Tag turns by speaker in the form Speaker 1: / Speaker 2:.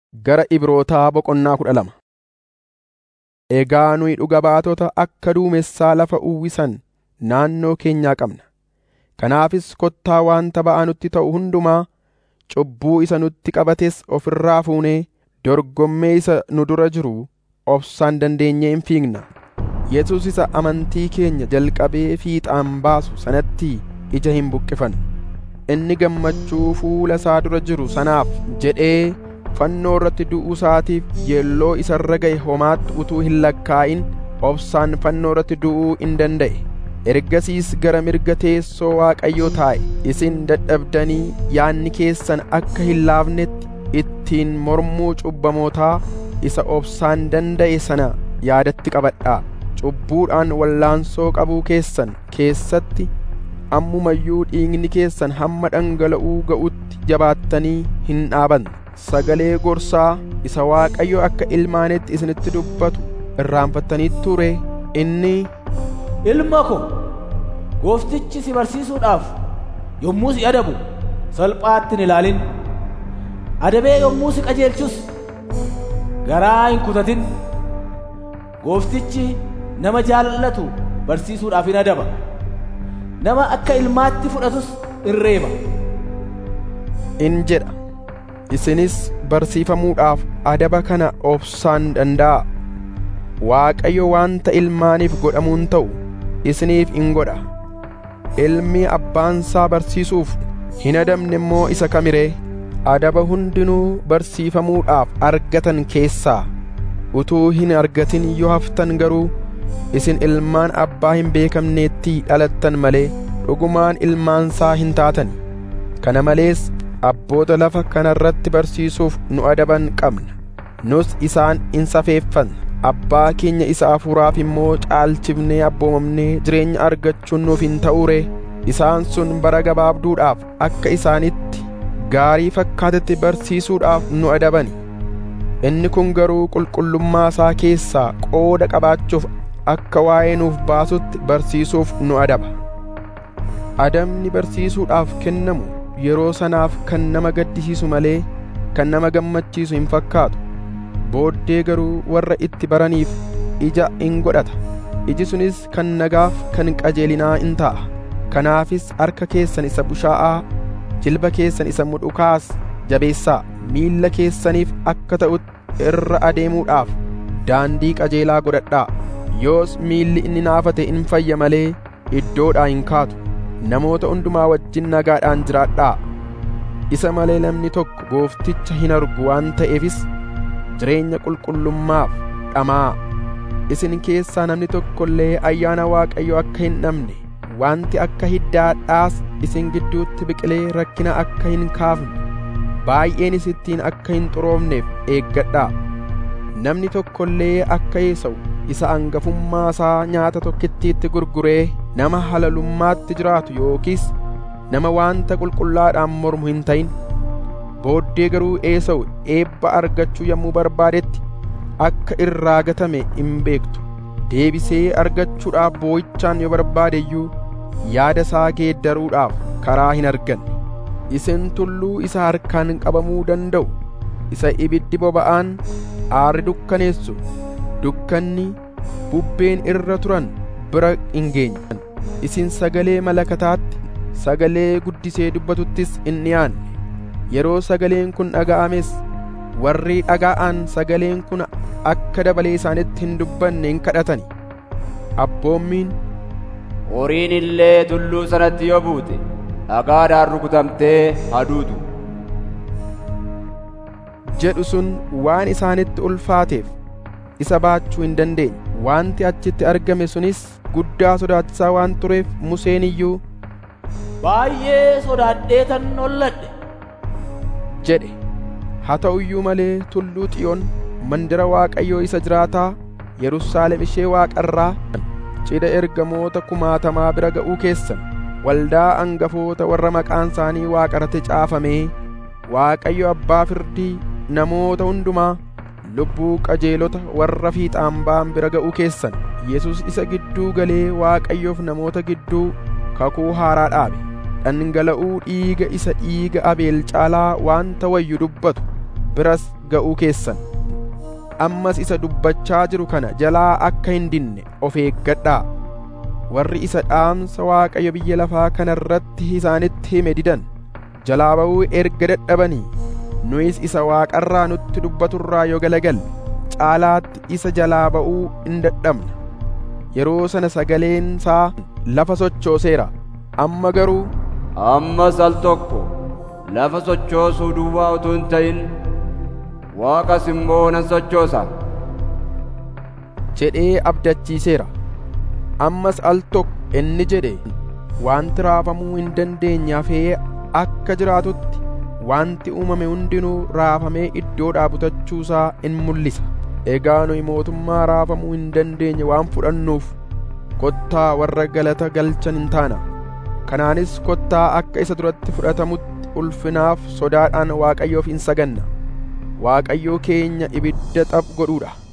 Speaker 1: Gara Ibrootaa boqonnaa kudha lama. Egaa nuyi dhuga baatota akka duumessaa lafa uwwisan naannoo keenyaa qabna. Kanaafis kottaa wanta ba'aa nutti ta'u hundumaa, cubbuu isa nutti qabates of irraa fuunee dorgommee isa nu dura jiru obsaan dandeenyee hin fiigna. Yesuus isa amantii keenya jalqabee fiixaan baasu sanatti ija hin buqqifannu. Inni gammachuu fuula isaa dura jiru sanaaf jedhee fannoo irratti du'uu isaatiif yeelloo isa irra ga'e homaatti utuu hin lakkaa'in obsaan fannoo irratti du'uu in danda'e. Ergasiis gara mirga teessoo Waaqayyoo taa'e. Isin dadhabdanii yaadni keessan akka hin laafnetti ittiin mormuu cubbamootaa isa obsaan danda'e sana yaadatti qabadhaa. Cubbuudhaan wallaansoo qabuu keessan keessatti ammumayyuu dhiigni keessan hamma dhangala'uu ga'utti jabaattanii hin dhaabanne. Sagalee gorsaa isa Waaqayyo akka ilmaanitti isinitti dubbatu irraanfattaniittu ture inni
Speaker 2: Ilma ko, gooftichi si barsiisuudhaaf yommuu si adabu salphaatti hin ilaalin. Adabee yommuu si qajeelchus garaa hin kutatin. Gooftichi nama jaallatu barsiisuudhaaf hin adaba. Nama akka ilmaatti fudhatus in reeba.
Speaker 1: in jedha. Isinis barsiifamuudhaaf adaba kana obsaan danda'a. Waaqayyo wanta ilmaaniif godhamuun ta'u isiniif in godha. Ilmi abbaansaa barsiisuuf hin adabne immoo isa kamiree adaba hundinuu barsiifamuudhaaf argatan keessaa utuu hin argatin yoo haftan garuu isin ilmaan abbaa hin beekamneetti dhalattan malee dhugumaan ilmaansaa hin taatani. Kana malees abboota lafa kanarratti barsiisuuf nu adaban qabna. Nus isaan in safeeffanna. Abbaa keenya isa hafuuraaf immoo caalchifnee abboomamnee jireenya argachuun nuuf hin ta'uure. Isaan sun bara gabaabduudhaaf akka isaanitti gaarii fakkaatetti barsiisuudhaaf nu adabani. Inni kun garuu qulqullummaa isaa keessaa qooda qabaachuuf akka waa'ee nuuf baasutti barsiisuuf nu adaba. Adabni barsiisuudhaaf kennamu yeroo sanaaf kan nama gaddisiisu malee kan nama gammachiisu hin fakkaatu. Booddee garuu warra itti baraniif ija in godhata. Iji sunis kan nagaaf kan qajeelinaa in ta'a. Kanaafis harka keessan isa bushaa'aa, jilba keessan isa mudhukaas jabeessaa. Miilla keessaniif akka ta'utti irra adeemuudhaaf daandii qajeelaa godhadhaa. Yoos miilli inni naafate in fayya malee iddoodhaa hin kaatu. Namoota hundumaa wajjin nagaadhaan jiraadhaa. Isa malee namni tokko goofticha hin argu waan ta'eefis jireenya qulqullummaaf dhamaa. Isin keessaa namni tokko illee ayyaana Waaqayyoo akka hin dhabne wanti akka hiddaadhaas isin gidduutti biqilee rakkina akka hin kaafne baay'een isittiin akka hin xuroofneef eeggadhaa. Namni tokko illee akka Esawu isa hangafummaa isaa nyaata tokkittiitti gurguree nama halalummaatti jiraatu yookiis nama wanta qulqullaadhaan mormu hin ta'in. Booddee garuu Esawu eebba argachuu yommuu barbaadetti akka irraa gatame hin beektu. Deebisee argachuudhaaf boo'ichaan yoo barbaade iyyuu yaada isaa geeddaruudhaaf karaa hin arganne. Isin tulluu isa harkaan qabamuu danda'u isa ibiddi boba'aan aarri dukkaneessu dukkanni bubbeen irra turan bira hin geenye. Isin sagalee malakataatti sagalee guddisee dubbatuttis hin dhiyaanne. Yeroo sagaleen kun dhaga'ames warri dhaga'an sagaleen kun akka dabalee isaanitti hin dubbanne hin kadhatani. Abboommiin
Speaker 3: Horiin illee tulluu sanatti yoo buute dhagaadhaan rukutamtee haduutu.
Speaker 1: jedhu sun waan isaanitti ulfaateef isa baachuu hin dandeenye. Wanti achitti argame sunis guddaa sodaachisaa waan tureef Museen iyyuu
Speaker 2: Baay'ee sodaadheetan holladhe.
Speaker 1: jedhe. Haa ta'u iyyuu malee tulluu Xiyoon mandira Waaqayyoo isa jiraataa Yerusaalem ishee waaqarraa cidha ergamoota kumaatamaa bira ga'uu keessan waldaa hangafoota warra maqaan isaanii waaqarratti caafamee Waaqayyo abbaa firdii namoota hundumaa lubbuu qajeelota warra fiixaan ba'an bira ga'uu keessan Yesus isa gidduu galee Waaqayyoof namoota gidduu kakuu haaraa dhaabe dhangala'uu dhiiga isa dhiiga abeel caalaa wanta wayyu dubbatu biras ga'uu keessan ammas isa dubbachaa jiru kana jalaa akka hin dinne of eeggadhaa warri isa dhaamsa waaqayyo biyya lafaa kana irratti isaanitti hime didan jalaa ba'uu erga dadhabanii nuyis isa waaqarraa nutti dubbaturraa yoo galagalle caalaatti isa jalaa ba'uu in dadhabna yeroo sana sagaleen isaa lafa sochooseera amma garuu
Speaker 3: ammas al tokko lafa sochoosuu duwwaa utuu hin ta'in waaqas immoo nan sochoosa
Speaker 1: jedhee abdachiiseera ammas al tokko inni jedhe wanti raafamuu hin dandeenye hafee akka jiraatutti wanti uumame hundinuu raafamee iddoodhaa butachuusaa in mul'isa egaa nuyi mootummaa raafamuu hin dandeenye waan fudhannuuf kottaa warra galata galchan hin taana kanaanis kottaa akka isa duratti fudhatamutti ulfinaaf sodaadhaan waaqayyoof hin saganna waaqayyoo keenya ibidda xaph godhuudha